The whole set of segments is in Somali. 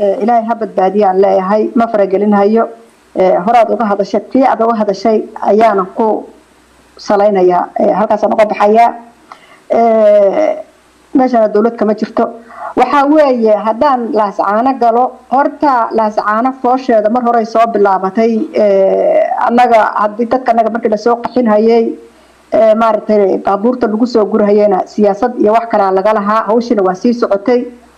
ilaahay ha badbaadiyaan leeyahay ma faragelinhayo horaad uga hadashay tii aad uga hadashay ayaana ku salaynayaa halkaasaan uga baxayaa meeshana dowlad kama jirto waxaa weeye haddaan laascaano galo horta laascaano foosheeda mar horey soo bilaabatay annaga hadii dadka annaga markii lasoo qaxinhayay maaragtay baabuurta lagu soo gurhayena siyaasad iyo wax kalea laga lahaa hawshina waa sii socotay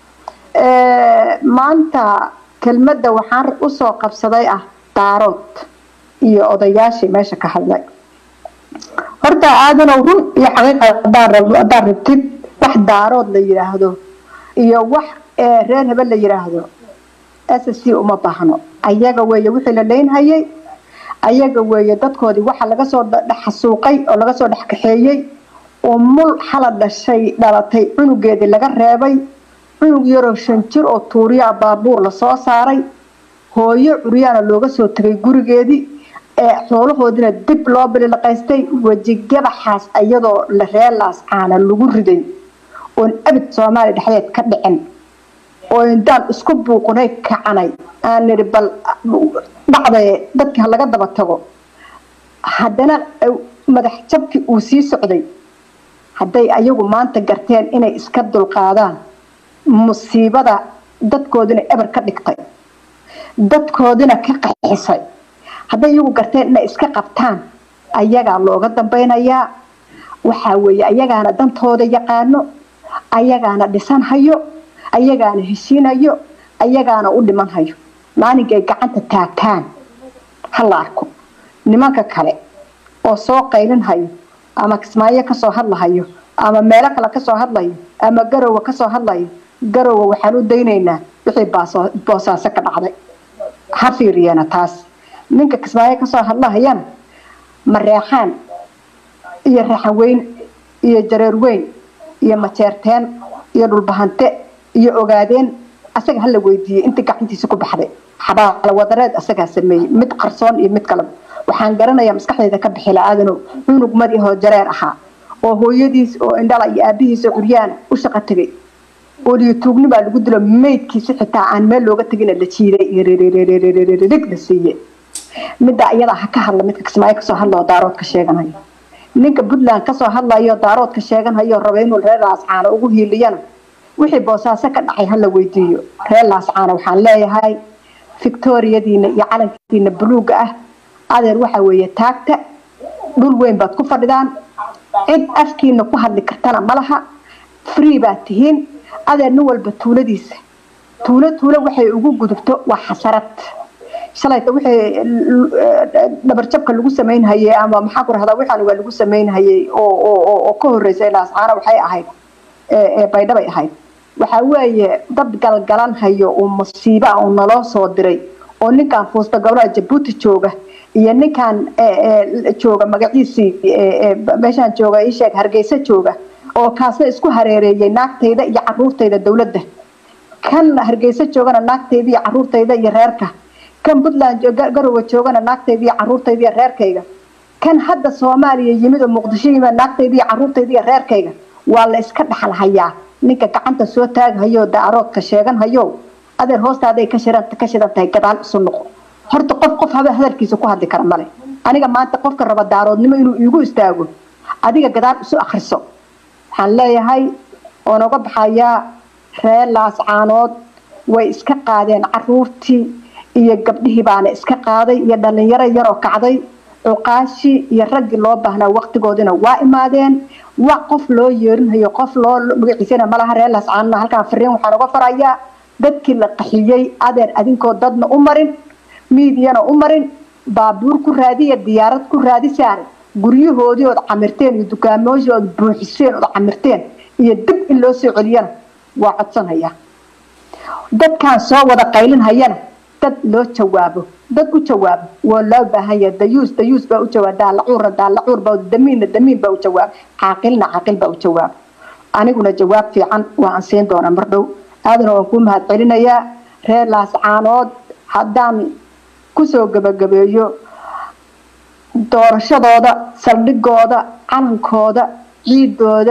maanta kelmadda waxaan usoo qabsaday ah daarood iyo odayaashii meesha ka hadlay horta aadanow run iyo xaqiiqa haddaan rabtid wax daarood la yidhaahdo iyo wax reer hebel la yidhaahdo s c uma baahno ayaga weeye wixii la leynhayay ayaga weeye dadkoodii waxa laga soo dhexasuuqay oo laga soo dhexkaxeeyey oo mul xala dhashay dhalatay cunugeedii laga reebay cunug yaroo shan jir oo tuuriyaa baabuur lasoo saaray hooyo curyaana looga soo tegay gurigeedii ee xoolahoodina dib loo bililaqaystay wejigabaxaas iyadoo la reelaas caana lagu riday oon abid soomaaliya dhexdeed ka dhicin oo intaan isku buuqnay kacanay aan nidhi bal dhacdaye dadkii ha laga daba tago haddana madax jabkii uu sii socday hadday ayagu maanta garteen inay iska dulqaadaan musiibada dadkoodina eber ka dhigtay dadkoodina ka qaxisay hadday iyagu garteen inay iska qabtaan ayagaa looga dambeynayaa waxaa weeye ayagaana dantooda yaqaano ayagaana dhisanhayo ayagaana heshiinayo ayagaana u dhimanhayo maalinkay gacanta taagtaan hala arko nimanka kale oo soo qaylinhayo ama kismaayo kasoo hadlahayo ama meelo kale kasoo hadlayo ama garowa kasoo hadlayo garowa waxaan u daynaynaa wixii boosaaso ka dhacday ha fiiriyana taas ninka kismaayo kasoo hadlahayana mareexaan iyo raxaweyn iyo jareer weyn iyo majeerteen iyo dhulbahante iyo ogaadeen asaga hala weydiiyey intii gacantiisa ku baxday xabaala wadareed asagaa sameeyey mid qarsoon iyo mid kaleba waxaan garanayaa maskaxdayda ka bixila aadanow cunug madihoo jareer ahaa oo hooyadiis oo indhala iyo aabihiisa curyaana u shaqo tegay oo liyatuugni baa lagu dilo maydkiisi xitaa aan meel looga tegina la jiiday rig la siiye midda iyadaa ha ka hadla midka kismaayo kasoo hadla oo daarood ka sheeganayo ninka puntland kasoo hadlayo daarood ka sheeganhayo raba inuu reer laascaano ugu hiiliyana wixii boosaaso ka dhacay hala weydiiyo reer laascaano waxaan leeyahay victoriyadiina iyo calankiina buluuga ah adeer waxaa weeye taagta dhul weyn baad ku fadhidaan cid afkiina ku hadli kartana malaha free baad tihiin adeer nin walba tuuladiisa tuulo tuulo waxay ugu gudubto waa xasarad shalayta wixii dhabarjabka lagu samaynhayay ama maxaa ku rahdaa waxaan waa lagu samaynhayay oo oo oo ka horeysay laascaana waxay ahayd ee baydhabay ahayd waxaa weeye dad galgalan hayo uu musiiba uu naloo soo diray oo ninkan fuusta gobolaha jabuuti jooga iyo ninkan jooga magaciisii meeshaan jooga ii sheeg hargeysa jooga oo kaasna isku hareereeyay naagtayda iyo caruurtayda dowladda kan hargeysa joogana naagtayda iyo caruurtayda iyo reerka kan puntland garowe joogana naagtayda iyo caruurtayda iyo reerkayga kan hadda soomaaliya yimid oo muqdisho yimid naagtayda iyo caruurtayda iyo reerkayga waa la iska dhaxal hayaa ninka gacanta soo taaghayo daaroodka sheeganhayo adeer hoostaaday ka shiran ka shidan tahay gadaal isu noqo horta qof qof haba hadalkiisa ku hadli kara male aniga maanta qofka raba daaroodnimo inuu iigu istaago adiga gadaal isu akhriso waxaan leeyahay oo noga baxayaa reer laascaanood way iska qaadeen caruurtii iyo gabdhihii baana iska qaaday iyo dhalinyaro yaroo kacday cuqaashii iyo raggii loo baahnaa waqtigoodina waa imaadeen wax qof loo yeerinhayo qof loo magaciisana malaha reer laascaanona halkaan fariin waxaan uga farayaa dadkii la qaxiyey adeer adinkoo dadna u marin miidiyana u marin baabuur ku raadiya diyaarad ku raadisaan guryahoodii ood camirteen iyo dukaamooshii ood buuxiseen ood camirteen iyo dib in loo soo celiyana waa codsanaya dadkaan soo wada qaylinhayana dad loo jawaabo dad u jawaabo waa loo baahan yahay dayuus dayuus baa u jawaab daalacuurna daalacuur baa damiinna damiin baa u jawaab caaqilna caaqil baa u jawaab aniguna jawaab fiican waa aan siin doonaa mar dhow aadana waan kuu mahad celinayaa reer laascaanood haddaan kusoo gabagabeeyo doorashadooda saldhigooda calankooda ciidooda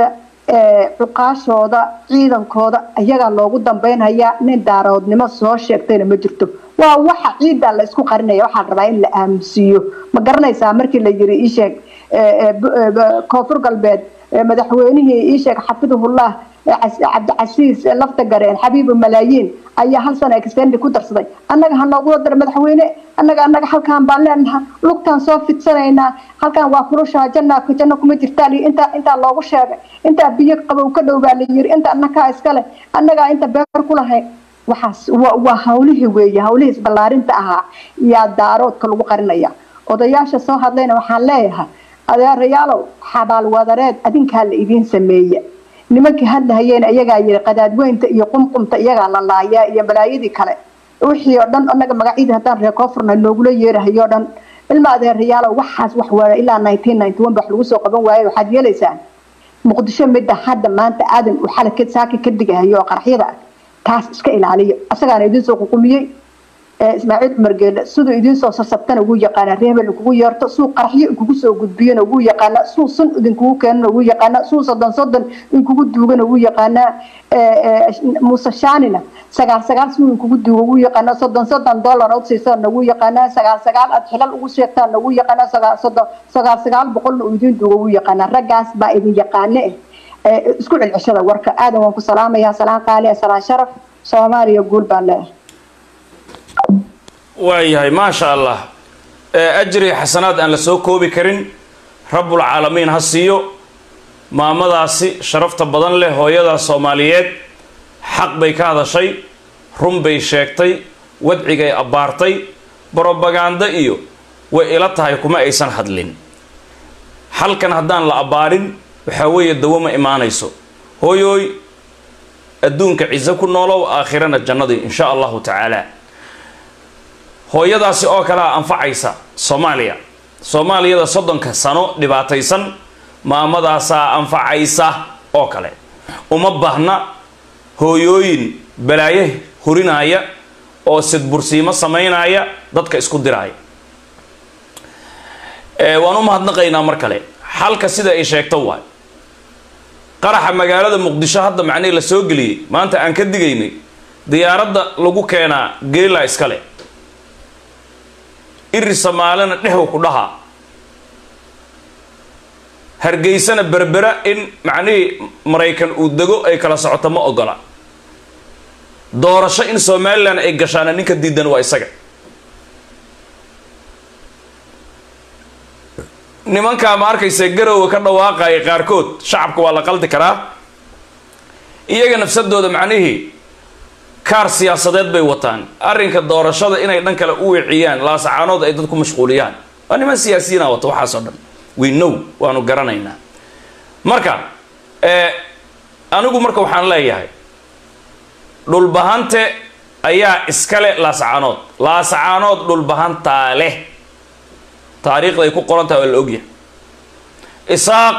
cuqaashooda ciidankooda iyagaa loogu dambeynhayaa nin daaroodnimo soo sheegtayna ma jirto waa waxa ciiddaa la isku qarinaya waxaa rabaa in la aamusiiyo ma garanaysaa markii la yiri iisheeg koonfur galbeed madaxweynihii iisheeg xafidahullah cabdicasiis lafta gareen xabiibu malaayiin ayaa hal sano extendi ku darsaday annaga ha noogu dara madaxweyne annaga annaga halkaan baan leenaha lugtaan soo fidsanaynaa halkaan waa kulushaa janna janno kuma jirtaan iyo intaa intaa loogu sheegay intaa biyo qabow ka dhow baa la yiri inta annagaa iskale annagaa inta beer ku lahayn waxaas waa hawlihii weeye hawlihii isballaarinta ahaa yaa daaroodka lagu qarinaya odayaasha soo hadlayna waxaan leeyahay adeerayaalow xabaal wadareed adinkaa la idiin sameeye nimankii hadlahayeen iyagaa yiri qadaadweynta iyo qumqumta iyagaa la laayaa iyo balaayadii kale wixii oo dhan anaga magacyadii haddaan reer koonfurna noogula yeerahayo dhan ilma adeerayaalow waxaas wax waaya ilaa nineteen ninety one wax lagu soo qaban waayo waxaad yeelaysaan muqdisho midda hadda maanta aadan uu xalay saaki ka digahayo oo qaraxyada ah taas iska ilaaliyo asagaana idiin soo ququmiyey ismaaciil cumar geele siduu idiin soo sarsabtana ugu yaqaana reebel kugu yeerto suu qaraxyo kugu soo gudbiyana ugu yaqaana suu sun idinkugu keenana ugu yaqaana suu soddon soddon inkugu duugana ugu yaqaana muuse shaanina sagaal sagaal suu inkugu duuga ugu yaqaana soddon soddon dollar od siisana ugu yaqaana sagaal sagaal aad xilal ugu sheegtaana ugu yaqaana sagaal soddon sagaal sagaal boqolna uu idiin duuga ugu yaqaana raggaas baa idin yaqaane eh isku celceshada warka aadan waan ku salaamayaa salaan qaali salaan sharaf soomaaliya guul baan leeyahay waayahay maasha allah ajri xasanaad aan la soo koobi karin rabbulcaalamiin ha siiyo maamadaasi sharafta badan leh hooyadaa soomaaliyeed xaq bay ka hadashay run bay sheegtay wadcigay abbaartay brobaganda iyo way ila tahay kuma aysan hadlin halkan haddaan la abbaarin waxaa weeye dawo ma imaanayso hooyooy adduunka ciso ku noolow aakhirana jannadii insha allahu tacaala hooyadaasi oo kalea anfacaysa soomaaliya soomaaliyada soddonka sano dhibaataysan maamadaasaa anfacaysa oo kale uma baahna hooyooyin balaaye hurinaya oo sidbursiimo samaynaya dadka isku diraaya waan u mahadnaqaynaa mar kale xalka sida ay sheegto waay qaraxa magaalada muqdisho hadda macnihii la soo geliyey maanta aan ka digaynay diyaaradda lagu keenaa geela iskale iri somaalina dhexw ku dhahaa hargeysana berbera in macnihii maraykan uu dego ay kala socoto ma ogola doorasho in somalilan ay gashaana ninka diidan waa isaga nimankaa ma arkaysa garowa ka dhawaaqaya qaarkood shacabka waa la qaldi karaa iyaga nafsadooda macnihii kaar siyaasadeed bay wataan arrinka doorashada inay dhan kale u wiciyaan laasacaanood ay dad ku mashquuliyaan waa niman siyaasiyiina wata waxaasoo dhan we know waanu garanaynaa marka anigu marka waxaan leeyahay dhulbahante ayaa iskale laasacaanood laasacaanood dhulbahantaa leh taariikhda ay ku qoran tahay waa la ogyahay isaaq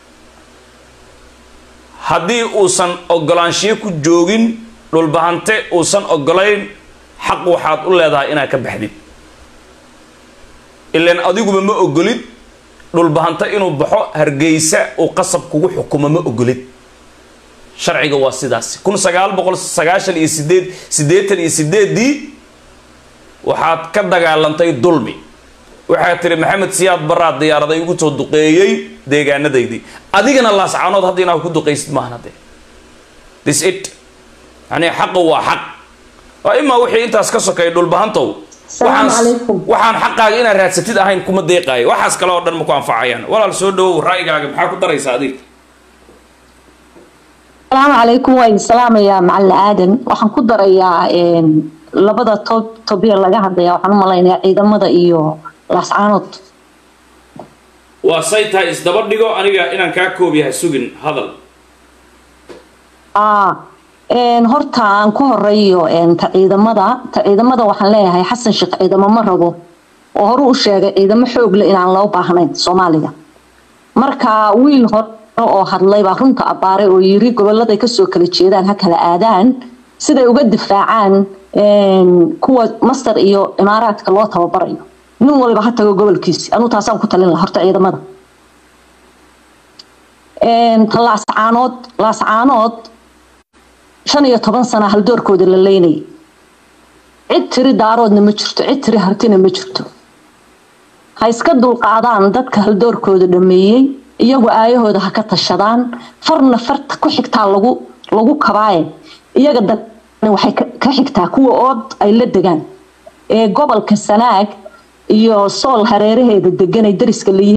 haddii uusan ogolaanshiyo ku joogin dhulbahante uusan ogolayn xaq waxaad u leedahay inaad ka baxdid ilaan adiguba ma ogolid dhulbahante inuu baxo hargeysa uu qasab kugu xukumo ma ogolid sharciga waa sidaas kun sagaal boqol sagaashan iyo sideed siddeetan iyo sideeddii waxaad ka dagaalantay dulmi waxaad tiri maxamed siyaad baraad diyaaraday ugu soo duqeeyey deegaanadaydii adigana laascaanood hadda inaad ku duqaysid maahan hadde this it yani xaqu waa xaq waa imaa wixii intaas ka sokeeya dhulbahantow waxaan waxaan xaqaaga inaad raadsatid ahayn kuma deeqaayo waxaas kale oo dhan maku anfacayaan walaal soo dhawow ra'yigaaga maxaa ku daraysaa adiga asalaamu calaykum waa idin salaamayaa macalin aadan waxaan ku darayaa labada tob tobiya laga hadlaya waxaan u malaynayaa ciidamada iyo laascaanood waa say tahay isdaba dhigo aniga inaan kaa koob yahay sugin hadal horta aan ku horeeyo ta ciidamada ta ciidamada waxaan leeyahay xasan sheekh ciidamo ma rabo oo horu u sheegay ciidamo xoog leh inaan loo baahnayn soomaaliga marka wiil hore oo hadlay baa runta abbaaray oo yiri goboladay kasoo kala jeedaan ha kala aadaan siday uga difaacaan kuwa mastar iyo imaaraadka loo tababarayo nin waliba ha tago gobolkiisi anuu taasaan ku talin laha horta ciidamada ta laascaanood laascaanood shan iyo toban sana haldoorkooda la leynayay cid tiri daaroodna ma jirto cid tiri hartina ma jirto ha iska dulqaadaan dadka haldoorkooda dhameeyey iyagu aayahooda ha ka tashadaan farna farta ku xigtaa lagu lagu kabaaye iyaga dan waxay ka xigtaa kuwa ood ay la degaan ee gobolka sanaag iyo sool hareeraheeda deganay dariska layihiin